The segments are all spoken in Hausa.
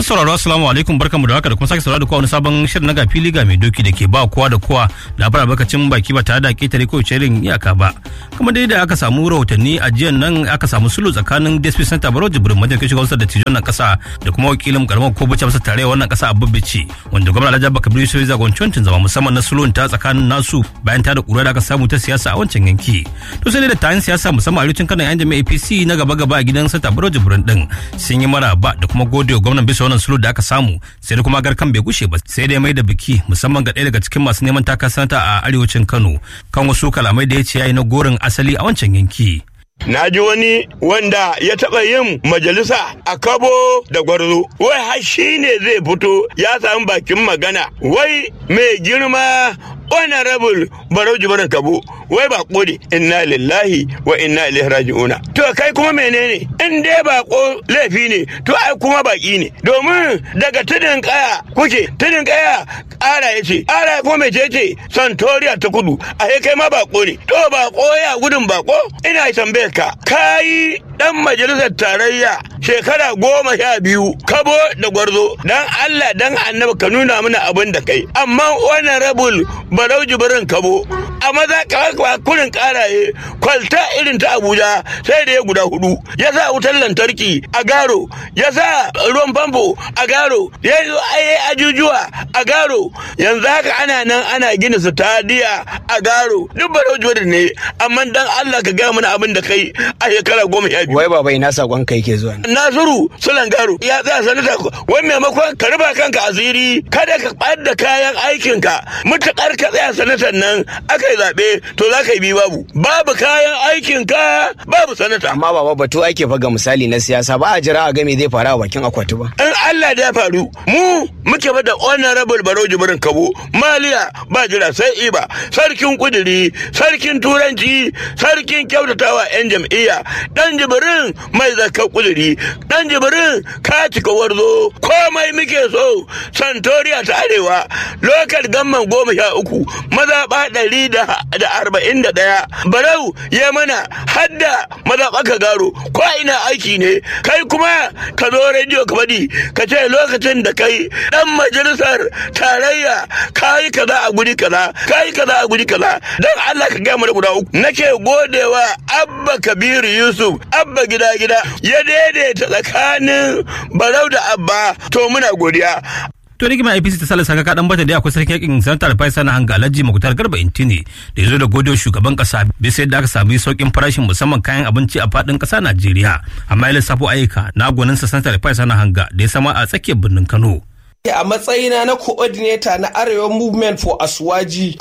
Masu sauraro assalamu alaikum barkamu da haka da kuma sake sauraro da kowa wani sabon shirin na gafili ga mai doki da ke ba kowa da kowa labarar bakacin baki ba tare da ketare ko irin iyaka ba. Kuma dai da aka samu rahotanni a jiyan nan aka samu sulu tsakanin DSP Center Baro Jibrin Majalisa shugaban sa da tijon nan kasa da kuma wakilin karamar ko bacci masa tare wannan kasa a Babbici wanda gwamnati Alhaji Abubakar Biyu sai zagon zama musamman na sulun ta tsakanin nasu bayan ta da kura da aka samu ta siyasa a wancan yanki. To sai dai da tayin siyasa musamman a arewacin kanan yan jami'a APC na gaba gaba a gidan Center Baro Jibrin din sun yi maraba da kuma gode wa gwamnan bisa wannan sulhu da aka samu sai da kuma garkan bai gushe ba sai dai mai da biki musamman ga ɗaya daga cikin masu neman taka sanata a arewacin Kano kan wasu kalamai da ya ce yayi na gorin asali a wancan yanki. Na ji wani wanda ya taɓa yin majalisa a kabo da gwarzo, wai har shi ne zai fito ya samu bakin magana, wai mai girma honorable barau jibirin kabo wai ba ne inna lillahi wa inna ilaihi raji'una to kai kuma menene in dai bako laifi ne to ai kuma baki ne domin daga tudun kaya kuke tudun kaya ƙara ya ce ƙara kuma mai ce ce santoriya ta kudu a kai ma bako ne to bako ya gudun bako ina tambayar ka kayi dan majalisar tarayya shekara goma sha biyu kabo da gwarzo dan Allah dan annabi ka nuna mana abin da kai amma wannan rabul barau jibirin kabo a maza kurin karaye kwalta irin ta abuja sai da ya guda hudu ya sa wutar lantarki a garo ya sa ruwan famfo a garo ya yi ajujuwa a garo yanzu haka ana nan ana gina stadiya a garo duk barau jibirin ne amma dan Allah ka gaya mana abin da kai a shekara goma sha biyu wai baba ina sakon kai ke zuwa nasiru sulan garo ya tsaya sanata wai maimakon ka ruba kanka asiri kada ka ɓadda kayan aikinka mutukar ka tsaya sanatan nan aka yi zaɓe to za ka yi bi babu babu kayan aikinka babu sanata amma baba batu ake faga misali na siyasa ba a jira a ga me zai faru a bakin akwati ba in Allah da ya faru mu muke ba da honorable baro jibirin kabo maliya ba jira sai iba sarkin kuduri sarkin turanci sarkin kyautatawa yan jam'iyya dan jibirin mai zakar kuduri dan jibirin ka cika warzo komai muke so santoriya ta arewa lokal gamman goma sha uku mazaɓa ɗari da arba'in da ɗaya barau ya mana hadda mazaɓa ka garo ko ina aiki ne kai kuma ka zo rediyo ka faɗi ka ce lokacin da kai ɗan majalisar tarayya ka yi kaza a guri kaza ka yi kaza a guri kaza don Allah ka gaya mana guda uku nake godewa abba kabiru yusuf abba gida gida ya daidaita tsakanin barau da abba to muna godiya to rigima apc ta salasa ka kadan bata da akwai sarki yakin sanata da faisa na hanga alhaji makutar garba intini da ya zo da godiyar shugaban kasa bisa yadda aka sami saukin farashin musamman kayan abinci a fadin kasa najeriya amma ya lissafo ayyuka na gwaninsa sanata da faisa na hanga da ya sama a tsakiyar birnin kano a matsayina na coordinator na arewa movement for aswaji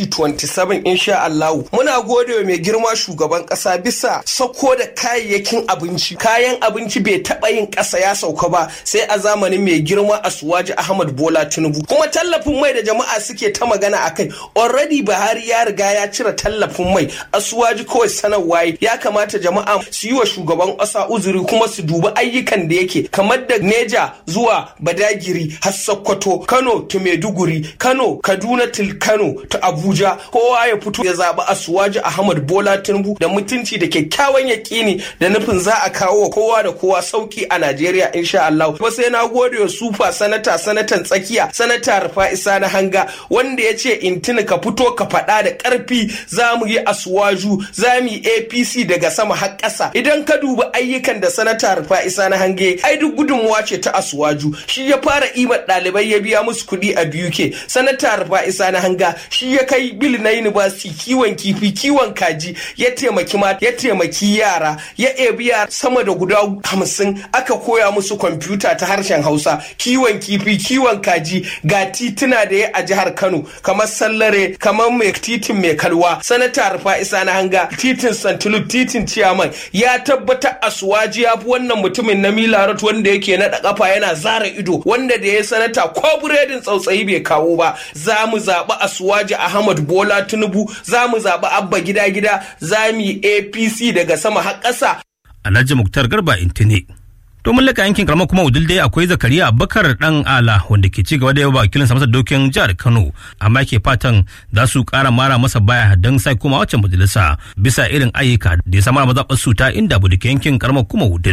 2027 insha Allah muna gode wa mai girma shugaban kasa bisa sako da kayayyakin abinci kayan abinci bai taba yin kasa ya sauka ba sai a zamanin mai girma aswaji Ahmad Bola Tinubu kuma tallafin mai da jama'a suke ta magana akai already Buhari ya riga ya cire tallafin mai aswaji kawai sanarwa ya kamata jama'a su yi wa shugaban kasa uzuri kuma su dubi ayyukan da yake kamar da Neja zuwa Badagiri har Sokoto, Kano to Maiduguri, Kano, Kaduna til Kano to Abuja. Kowa ya fito ya zaɓi Asuwaji Ahmad Bola Tinubu da mutunci da kyakkyawan yakini da nufin za a kawo wa kowa da kowa sauki a Najeriya insha Allah. Kuma sai na gode wa sufa sanata sanatan tsakiya sanata Rufa Isa na Hanga wanda ya ce in tuni ka fito ka faɗa da ƙarfi za mu yi Asuwaju za mu yi APC daga sama har ƙasa. Idan ka duba ayyukan da sanata Rufa Isa na Hange ai duk gudunmuwa ce ta Asuwaju shi ya fara ima ɗalibai ya biya musu kuɗi a BUK sanata Rufa Isa na hanga shi ya kai bil na university kiwon kifi kiwon kaji ya taimaki ma ya taimaki yara ya ebi yara sama da guda hamsin aka koya musu kwamfuta ta harshen Hausa kiwon kifi kiwon kaji ga tituna da ya a jihar Kano kamar Sallare kamar mai titin mai kalwa sanata Rufa Isa na hanga titin Santulu titin Ciyaman ya tabbata Asuwaji ya fi wannan mutumin na Milarot wanda yake naɗa kafa yana zara ido wanda da ya sanata ko buredin tsautsayi bai kawo ba za mu zaɓi asuwaji ahmad bola tinubu za mu zaɓi abba gida gida za mu yi apc daga sama har ƙasa alhaji muktar garba intini to mun laka yankin karamar kuma udul dai akwai zakariya abubakar dan ala wanda ke ci gaba da yawa wakilin sa masa dokin jihar kano amma ke fatan za su kara mara masa baya don sai kuma wacce majalisa bisa irin ayyuka da ya samar mazaɓar su ta inda bude yankin karamar kuma udul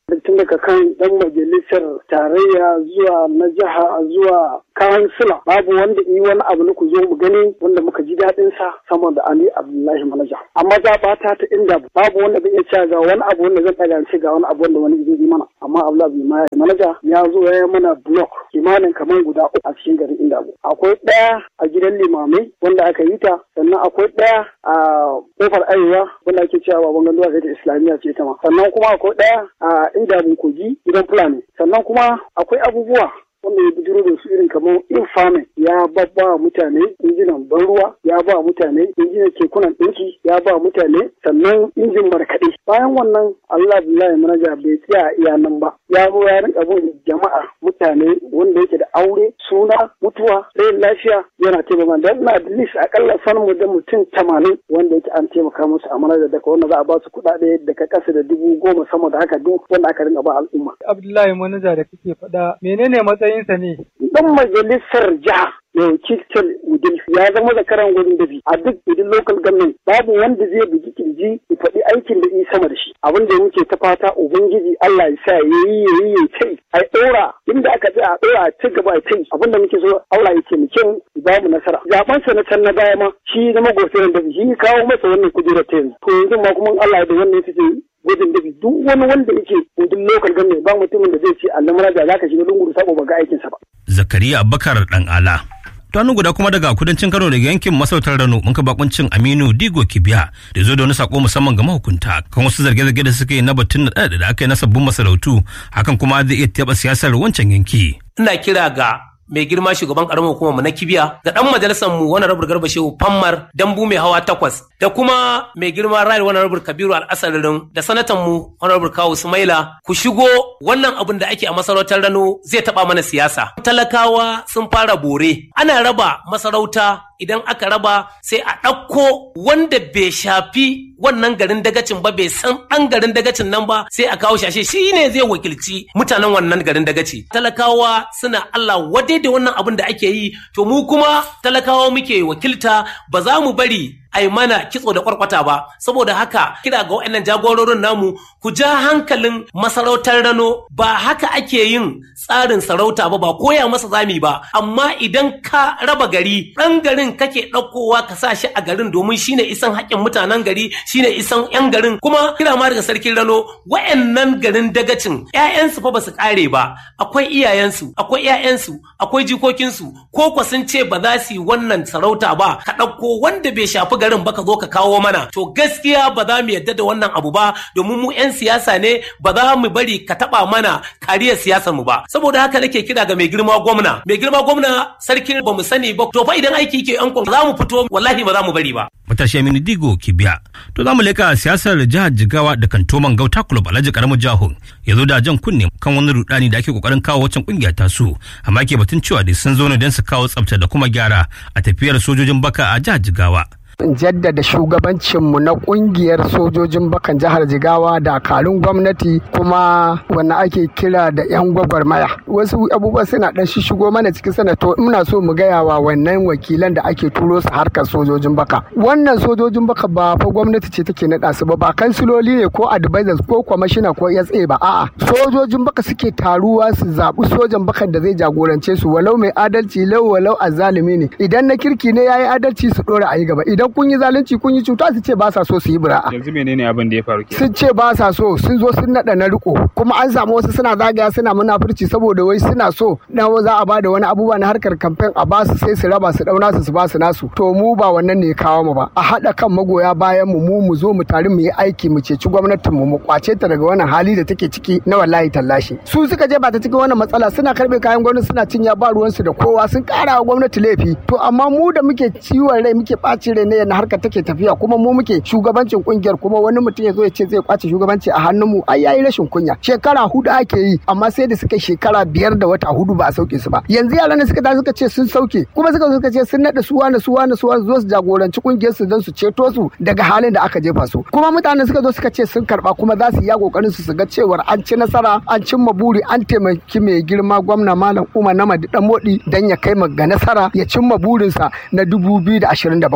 tun daga kan dan majalisar tarayya zuwa na jiha zuwa kansila babu wanda yi wani abu na ku zo mu gani wanda muka ji daɗin sa sama da Ali Abdullahi Manaja amma za ba ta ta inda babu wanda zai iya cewa ga wani abu wanda zan ɗaga ce ga wani abu wanda wani zai yi mana amma Abdullahi Manaja ya zo ya yi mana block kimanin kamar guda uku a cikin garin inda akwai ɗaya a gidan limamai wanda aka yi ta sannan akwai ɗaya a kofar arewa wanda ake cewa baban ganduwa da islamiyya ce ta ma sannan kuma akwai ɗaya a inda kogi gidan fulani sannan kuma akwai abubuwa wanda ya bijiro da su irin kamar infame ya babba mutane injinan ban ruwa ya ba mutane injinan kekunan ɗinki ya ba mutane sannan injin markaɗe bayan wannan Allah billahi manaja bai tsaya iya nan ba ya zo ya rinka bin jama'a mutane wanda yake da aure suna mutuwa rayin lafiya yana taimaka dan ina da list akalla san mu da mutum tamanin wanda yake an taimaka musu a manaja daga wanda za a ba su kuɗaɗe daga ƙasa da dubu goma sama da haka duk wanda aka rinka ba al'umma. Abdullahi manaja da kake faɗa menene matsayinsa ne? Dan majalisar jiha mai wakiltar udil ya zama zakaran gudun dabi a duk udil local government babu wanda zai bugi kirji ya faɗi aikin da yi sama da shi abin da muke ta fata ubangiji Allah ya sa ya yi ya yi ya kai a ɗora inda aka tsaya a ɗora a ci gaba a kai abin da muke so Allah ya taimake mu ba mu nasara zaben sa na can na baya ma shi zama gofiran dabi shi kawo masa wannan kujerar ta yanzu to yanzu ma kuma Allah da wannan suke gudun dabi duk wani wanda yake gudun local government ba mutumin da zai ce Allah maraja za ka shiga lungu sabo ba ga aikinsa ba. Zakariya Abubakar dan ala. Tanu guda kuma daga kudancin Kano daga yankin masautar Rano mun ka bakuncin Aminu Digo Kibiya da zo da wani sako musamman ga mahukunta kan wasu zarge-zarge da suka yi na batun da da aka yi na sabbin masarautu hakan kuma zai iya taɓa siyasar wancan yanki. Ina kira ga mai girma shugaban karamar hukumar mu na kibiya da dan majalisar mu wani rabar garba shehu fammar dambu mai hawa takwas da kuma mai girma rai wani rabar kabiru al'asaririn da sanatan mu wani rabar kawo sumaila ku shigo wannan abin da ake a masarautar rano zai taba mana siyasa talakawa sun fara bore ana raba masarauta idan aka raba sai a ɗauko wanda bai shafi wannan garin dagacin ba bai san ɗan garin dagacin nan ba sai a kawo shashe shi ne zai wakilci mutanen wannan garin dagaci talakawa suna Allah wadai da wannan abin da ake yi to mu kuma talakawa muke wakilta ba za mu bari ai mana kitso da kwarkwata ba saboda haka kira ga waɗannan jagororin namu ku ja hankalin masarautar rano ba haka ake yin tsarin sarauta ba ba koya masa zami ba amma idan ka raba gari ɗan garin kake ɗaukowa ka sa shi a garin domin shine isan haƙƙin mutanen gari shine isan yan garin kuma kira ma daga sarkin rano waɗannan garin dagacin ƴaƴansu fa ba su ƙare ba akwai iyayensu akwai ƴaƴansu akwai jikokinsu ko kwa sun ce ba za su yi wannan sarauta ba ka ɗauko wanda bai shafi garin ba ka zo ka kawo mana to gaskiya ba za mu yadda da wannan abu ba domin mu 'yan siyasa ne ba za mu bari ka taba mana kariyar siyasar mu ba saboda haka nake kira ga mai girma gwamna mai girma gwamna sarkin ba mu sani ba to fa idan aiki yake yan za mu fito wallahi ba za mu bari ba matashi Aminu Digo Kibiya. To za mu leka siyasar jihar Jigawa da kantoman Gauta Club Alhaji Karamu Jaho ya zo da jan kunne kan wani rudani da ake kokarin kawo wancan kungiya ta su amma ke batun cewa dai sun zo ne don su kawo tsafta da kuma gyara a tafiyar sojojin baka a jihar Jigawa. jaddada shugabancinmu na kungiyar sojojin bakan jihar jigawa da kalun gwamnati kuma wanda ake kira da 'yan gwagwarmaya wasu abubuwa suna dan shigo mana cikin sanato muna so mu gaya wa wannan wakilan da ake turo su harkar sojojin baka wannan sojojin baka ba fa gwamnati ce take naɗa su ba ba kansiloli ne ko advisors ko kwamashina ko SA ba a'a sojojin baka suke taruwa su zaɓi sojan bakan da zai jagorance su walau mai adalci lau walau azalimi ne idan na kirki ne yayi adalci su ɗora a yi gaba idan kun yi zalunci kun yi cuta su ce ba sa so su yi bura'a. Yanzu menene abin da ya faru ke? Sun ce ba sa so sun zo sun naɗa na riko kuma an samu wasu suna zagaya suna munafurci saboda wai suna so dan za a bada wani abubuwa na harkar kamfen a ba su sai su raba su dauna su su ba su nasu to mu ba wannan ne kawo mu ba a haɗa kan magoya bayan mu mu mu zo mu tare mu yi aiki mu ceci gwamnatin mu mu kwace ta daga wannan hali da take ciki na wallahi tallashi su suka je ba ta cikin wannan matsala suna karbe kayan gwamnati suna cinya ba ruwansu da kowa sun kara wa gwamnati laifi to amma mu da muke ciwon rai muke ɓacin rai ne yana harkar take tafiya kuma mu muke shugabancin kungiyar kuma wani mutum ya zo ya ce zai kwace shugabanci a hannun mu ai yayi rashin kunya shekara hudu ake yi amma sai da suka shekara biyar da wata hudu ba a sauke su ba yanzu yaran da suka tashi suka ce sun sauke kuma suka zo suka ce sun nada su wani su wani su wani zo su jagoranci kungiyar su don su ceto su daga halin da aka jefa su kuma mutanen suka zo suka ce sun karba kuma za su yi kokarin su su ga cewar an ci nasara an cimma buri an taimaki mai girma gwamna malam umar namadi dan modi dan ya kai ga nasara ya cimma burinsa na 2027 wannan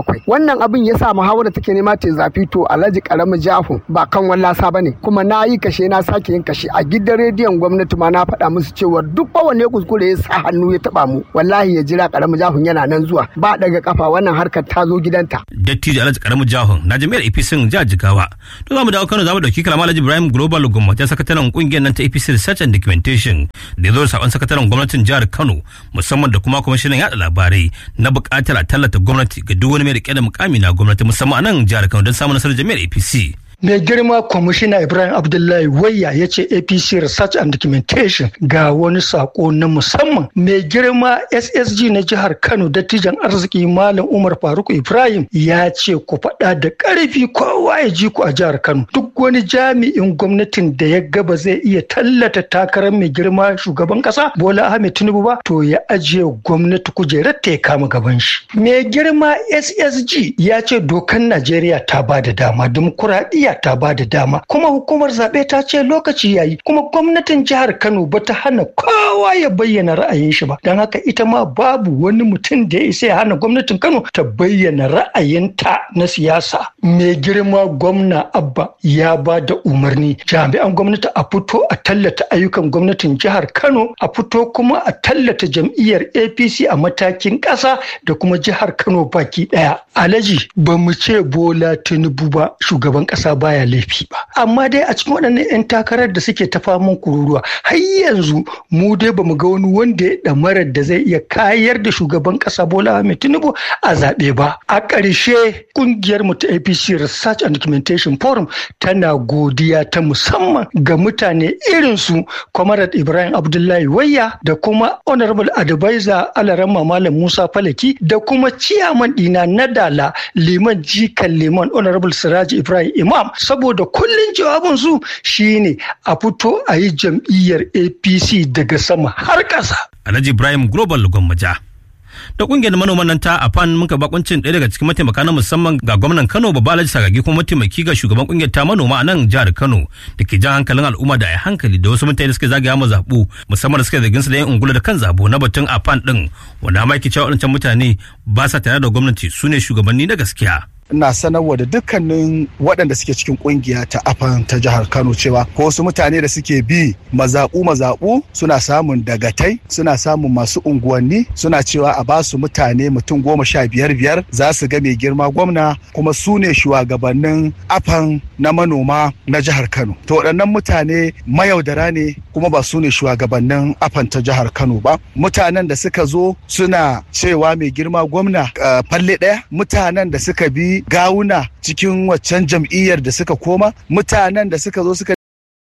wannan abin ya sa muhawara take nema ta zafi to alhaji karamin jahu ba kan wallasa ba ne kuma na yi kashe na sake yin kashe a gidan rediyon gwamnati ma na faɗa musu cewa duk kowanne kuskure ya sa hannu ya taɓa mu wallahi ya jira karamin jahun yana nan zuwa ba daga kafa wannan harkar ta zo gidanta. dattijo alhaji karamin jahun na jami'ar apc jihar jigawa to za mu dawo kano za mu dauki kalama alhaji ibrahim global gwamnati sakataren kungiyar nan ta apc research and documentation da ya zo da sabon sakataren gwamnatin jihar kano musamman da kuma kwamishinan yada labarai na buƙatar a tallata gwamnati ga duk wani mai rike da mukami na gwamnati musamman a nan jihar kano don samun nasarar jami'ar apc mai girma kwamishina ibrahim abdullahi wayya ya ce apc research and documentation ga wani sako na musamman mai girma ssg na jihar kano dattijan arziki malam umar faruk ibrahim ya ce ku faɗa da ƙarfi kowa ya ji ku a jihar kano duk wani jami'in gwamnatin da ya gaba zai iya tallata takarar mai girma shugaban ƙasa bola ahmed tinubu ba to ya ajiye gwamnati kujerar ta ya kama gaban shi mai girma ssg ya ce dokan najeriya ta ba da dama dimokuraɗiyya ta ba da dama kuma hukumar zaɓe ta ce lokaci yayi kuma gwamnatin jihar Kano ba ta hana kowa ya bayyana ra'ayin shi ba don haka ita ma babu wani mutum da ya isa ya hana gwamnatin Kano ta bayyana ra'ayinta na siyasa mai girma gwamna Abba ya ba da umarni jami'an gwamnati a fito a tallata ayyukan gwamnatin jihar Kano a fito kuma a tallata jam'iyyar APC a matakin ƙasa da kuma jihar Kano baki ɗaya Alhaji ba mu ce Bola Tinubu ba shugaban ƙasa baya laifi ba amma dai a cikin waɗannan 'yan takarar da suke ta faman kururuwa har yanzu mu dai bamu ga wani wanda ya ɗamarar da zai iya kayar da shugaban ƙasa Bola Ahmed Tinubu a zaɓe ba a ƙarshe ƙungiyar mu ta APC Research and Documentation Forum tana godiya ta musamman ga mutane irin su Comrade Ibrahim Abdullahi Wayya da kuma Honorable Advisor Alarama Malam Musa Falaki da kuma ciyaman ɗina na Dala Liman Jikan Liman Honorable Siraji Ibrahim Imam saboda kullum jawabin su shine a fito a yi jam'iyyar APC daga sama har ƙasa. Alhaji Ibrahim Global Gwammaja. da kungiyar manoman nan ta afan muka bakuncin ɗaya daga cikin mataimaka na musamman ga gwamnan kano babba alhaji sagagi kuma mataimaki ga shugaban kungiyar ta manoma a nan jihar kano da ke jan hankalin al'umma da a hankali da wasu mutane suke zagaya ma zaɓu musamman da suke zargin su da yin ungula da kan zabo na batun afan ɗin wanda ma yake cewa waɗancan mutane ba sa tare da gwamnati su ne shugabanni na gaskiya. ina sanarwa da dukkanin waɗanda suke cikin kungiya ta afan ta jihar kano cewa ko wasu mutane da suke bi mazaɓu mazaɓu suna samun dagatai suna samun masu unguwanni suna cewa a basu mutane mutum goma sha biyar biyar za su ga mai girma gwamna kuma su ne shugabannin afan na manoma na jihar kano to waɗannan mutane mayaudara ne kuma ba su ne shugabannin afan ta jihar kano ba mutanen da suka zo suna cewa mai girma gwamna falle ɗaya mutanen da suka bi gawuna cikin waccan jam'iyyar da suka koma mutanen da suka zo suka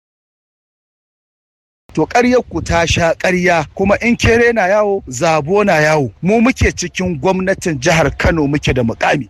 to ƙaryar ku ta sha ƙarya kuma in kere na yawo zabo na yawo mu muke cikin gwamnatin jihar Kano muke da mukami